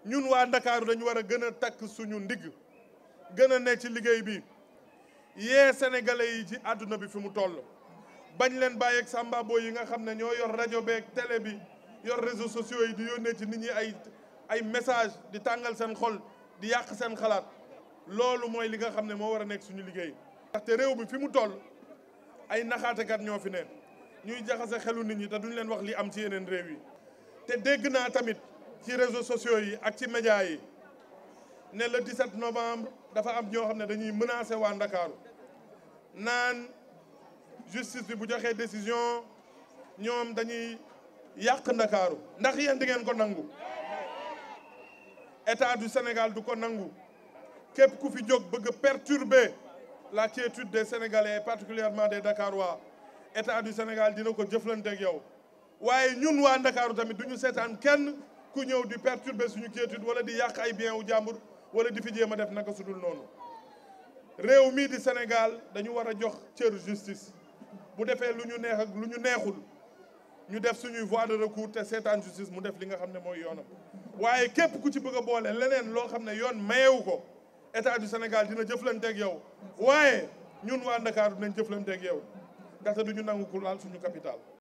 ñun waa Ndakaaru dañu war a gën a takk suñu ndigg gën a ne ci liggéey bi yee sénégalais yi ci àdduna bi fi mu toll bañ leen bàyyi ak samba boy yi nga xam ne ñoo yor rajo beeg télé bi yor réseaux sociaux yi di yónnee ci nit ñi ay ay message di tàngal seen xol di yàq seen xalaat loolu mooy li nga xam ne moo war a nekk suñu liggéey. ndaxte réew mi fi mu toll ay naxaatekat ñoo fi ne ñuy jaxase xelu nit ñi te duñ leen wax li am ci yeneen réew yi te dégg naa tamit ci réseaux sociaux yi ak ci médias yi ne le 17 novembre dafa am ñoo xam ne dañuy menacer waa Ndakaaru naan justice bi bu joxee décision ñoom dañuy yàq Ndakaaru ndax yéen di ngeen ko nangu état du Sénégal du ko nangu képp ku fi jóg bëgg a perturber la quiétude des Sénégalais et particulièrement des Dakarois état du Sénégal dina ko jëflanteeg yow waaye ñun waa Ndakaaru tamit du ñu seetaan kenn ku ñëw di perturber suñu quiétude wala di yàq ay bien wu jàmbur wala di fi jéem a def naka sudul noonu réew mii di Sénégal dañu war a jox cër justice bu defee lu ñu neex ak lu ñu neexul ñu def suñuy voie de recours te seetaan justice mu def li nga xam ne mooy yoonam waaye képp ku ci bëgg a boole leneen loo xam ne yoon mayewu ko état du Sénégal dina jëflanteeg yow waaye ñun waa Ndakaaru dinañ jëflanteeg yow ndaxte du ñu nangu ku laal suñu capital